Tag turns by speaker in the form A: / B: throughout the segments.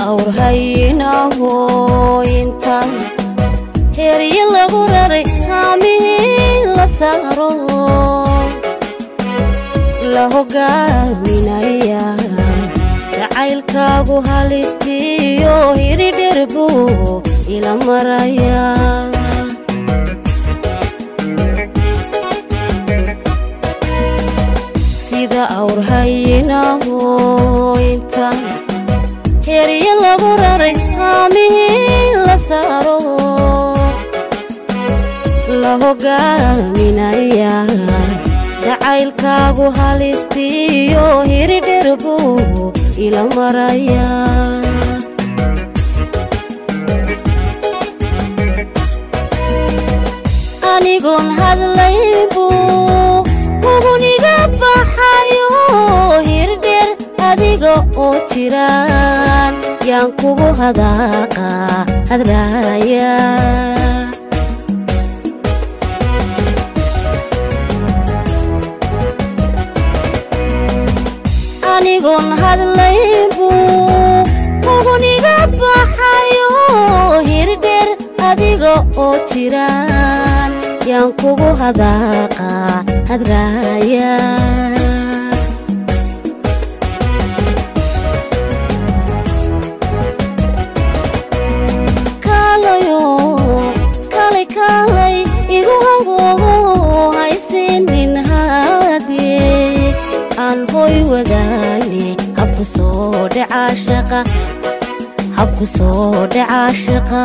A: awrhayinaho inta heryo lagu raray haamihii la saaro la hogaaminaya jacaylkaagu halistiyo hiridherbu ila maraya sida awrhayinaho inta heryo lagu raray haamihii la saaro la hogaaminaya jacaylkaagu halistiyo hiridherbu ila maraya anigoon hadlaybu huguniga baxayo hirdheer adiga oo jiraan yaan kugu hadaaqa hadraaya anigoon hadlaybu huguniga baxayo hirdheer adiga oo jiraan yaan kugu hadaaqa hadraaya kaalayo kalay kaalay igu hagoogo haysiinin haadee aan hoy wadaane habku soo dhacaa shaqa habku soo dhacaa shaqa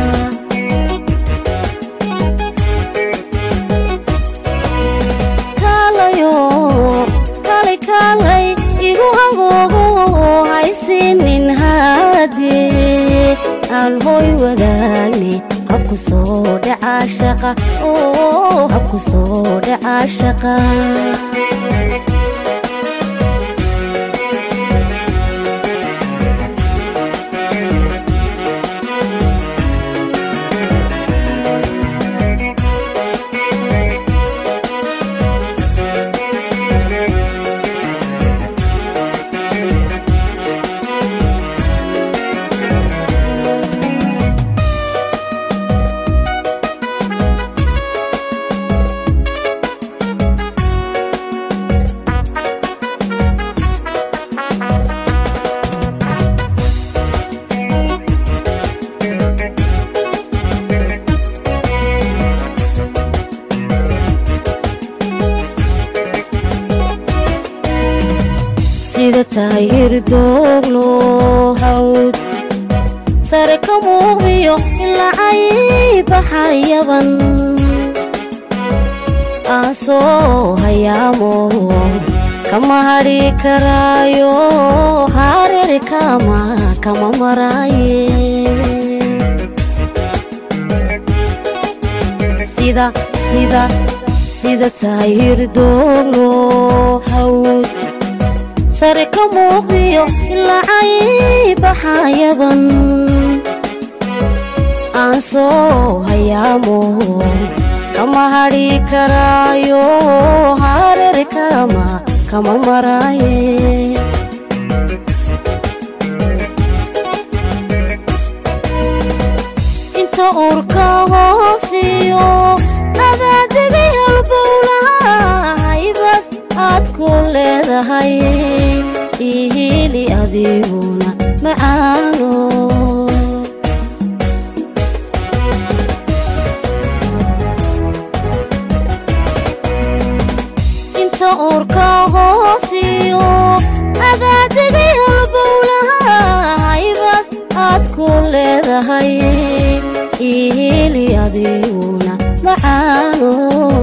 A: kaalayo kalay kaalay igu hagoogo haysiinin haadee aan hoy wadaane habku soo dhacaa shaqa oo habku soo dhacaa shaqa sida tahay hirdooglo hawd sare ka muuqdiyo ilacay baxayaban aan soo hayaamo kama hadhi karaayo hareer kama kama maraaye sida sida sida tahay hirdooglo hawd sare ka muuqdiyo ilacay baxayaban aan soo hayaamo kama hadhi karaayo hareer kama kama maraaye inta uurka hoosiyo adaadegay halbowlaha haybad aad ku leedahay ihili adiguna macaano inta uurka hoosiyo adaadegay halbowlaha haybad aad ku leedahay ihili adiguna macaano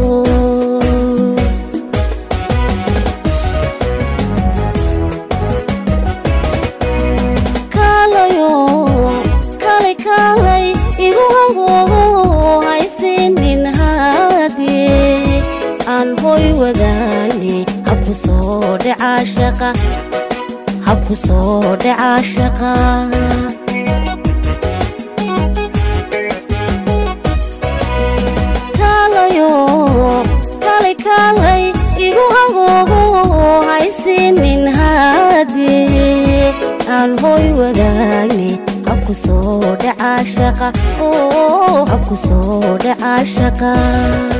A: kaalayo kalay kaalay igu hagoogo haysiinin haadee aan hoy wadaane habku soo dhacaa shaqa habku soo dhacaa shaqa kaalayo kalay kaalay igu hagoogo haysiinin haadee aan hoy wadaagne habku soo dhacaa shaqa oo habku soo dhacaa shaqa